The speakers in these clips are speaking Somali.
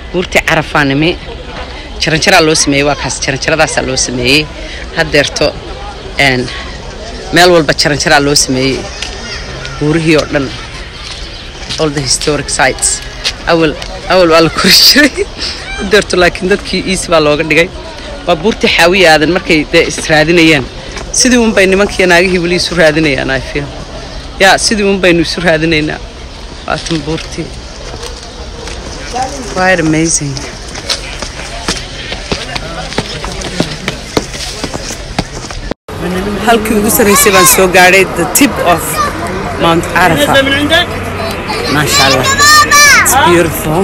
buurtii carafaanimi jaranjaraa loo sameeyey waa kaas jaranjaradaasaa loo sameeyey haddeerto een, meel walba jaranjaraa loo sameeyey buurihii oo dhan all the historic sites awal awal waa la kori jiray haddeerto laakiin dadkii easy baa looga dhigay waa buurtii xaawiya aadan markay dee israadinayaan sidii un bay nimankiiyo naagihii weli isu raadinayaan i feel yaa sidii un baynu isu raadinaynaa waatan buurtii quite amazing halkii ugu sarreysay baan soo gaadhay the tip of mount arafa maasha allah it's beautiful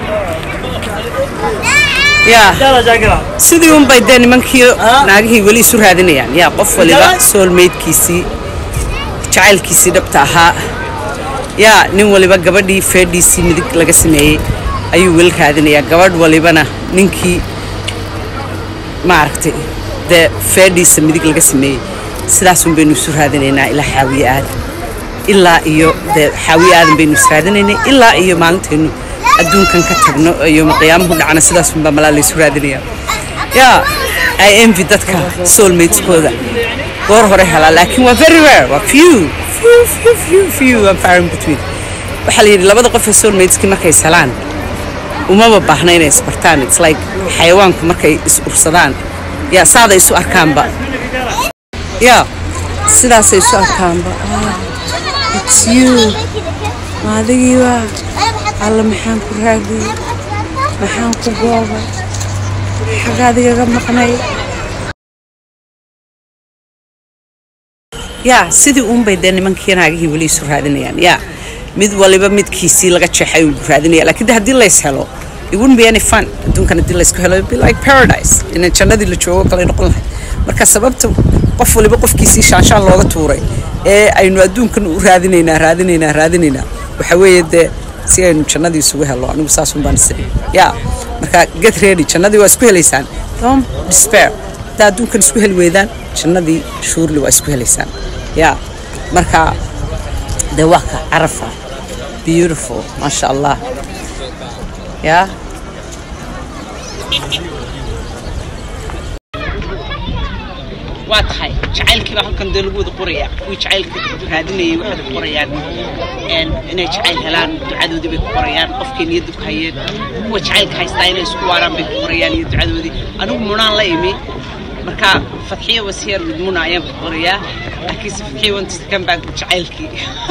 yeah sidii un bay dee nimankii naagihii weli isu raadinayaan yaa qof waliba soulmatekiisii jacaylkiisii dhabta ahaa yaa nin waliba gabadhii feedhiisii midig laga sameeyey ayuu weli raadinayaa gabadh walibana ninkii maaragtay dee feedhiisa midig laga sameeyey sidaasun baynu isu raadinaynaa ilaa xaawiye aadan ilaa iyo dee xaawiye aadan baynu is raadinaynay ilaa iyo maalintaynu adduunkan ka tagno iyo qiyaamuhu dhacna sidaasunbaa malaa laysu raadinayaa yaa i envy dadka soulmateskooda goor hore helaa laakiin waa very rare waa few few few few few and far in between waxaa la yidhi labada qof ee soulmateskii markay is helaan umaba baahna inay isbartaan it's like xayawaanku markay is ursadaan yaa saaday isu arkaanba yaa sidaasay isu arkaanba Ah, it's you maadigii waa alla maxaan ku raadiyey maxaan ku goobay xagaad igaga maqnay yaa sidii uunbay dee nimankii naagihii weli isu raadinayaan yaa mid waliba midkiisii laga jeexay uu raadinaya laakiin de haddii lays helo it wouldn't be any fun adduunkan haddii laysku helo it'd be like paradise in jannadii la joogo kale noqon lahayd marka sababta qof waliba qofkiisii shaanshaan looga tuuray ee aynu adduunkan u raadinaynaa raadinaynaa raadinaynaa waxa weeye dee si aynu jannadii isugu helo anigu saasun baan isiri yaa marka get ready jannadii waa isku helaysaan don't despair haddaa adduunkan isku heli weydaan jannadii shuurli waa isku helaysaan yaa marka dee waa ka carafa beautiful maasha allah yaa waa tahay jacaylkii baa halkan dee lagu wada qorayaa kuwii jacaylka raadinayay waxay ku qorayaan een, inay jacayl helaan ducadoodii bay ku qorayaan qofkay niyaddu ku hayeen kuwa jacaylka haystaa inay isku waaraan bay ku qorayaan iyo ducadoodii anigu munaan la imi marka fadxiya wasiyar mid muna ayaan ku qorayaa laakiinse fadxiya wantis kan baan ku jacaylkii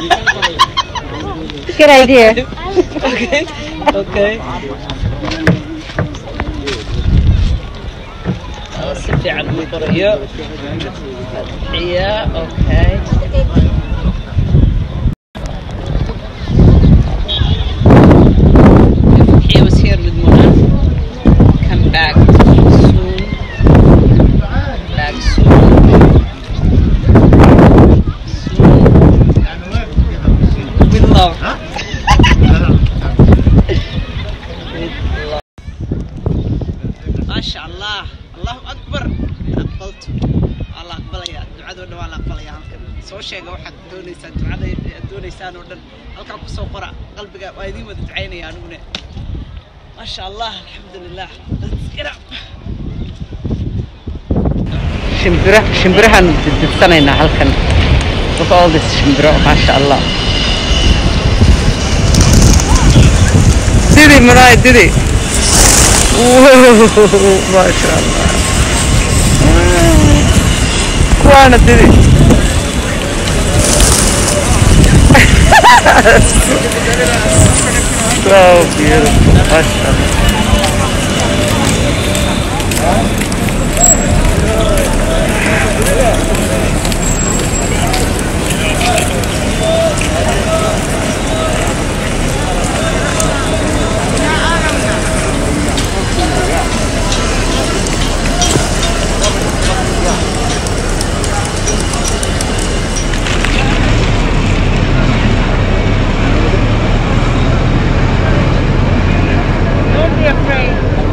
Good idea. okay okay si fiican u qorayo fadxiya okay He was here with Mona. Come back soon. Back soon. Soon. With love. ما شاء الله الله أكبر أقبلت الله أقبل يا دعاء دون ولا أقبل يا هلكن سو شيء واحد دوني سان دعاء دوني سان ودن هلكن كسو قرأ قلبك وايدي ما تدعيني يا نوني ما شاء الله الحمد لله Let's get up. shimbira shimbirahan dibsanaynaa halkan look at all this shimbiro maasha allah didi maraay didi maasha allah kuwaana didi so beautiful maasha allah Don't be afraid.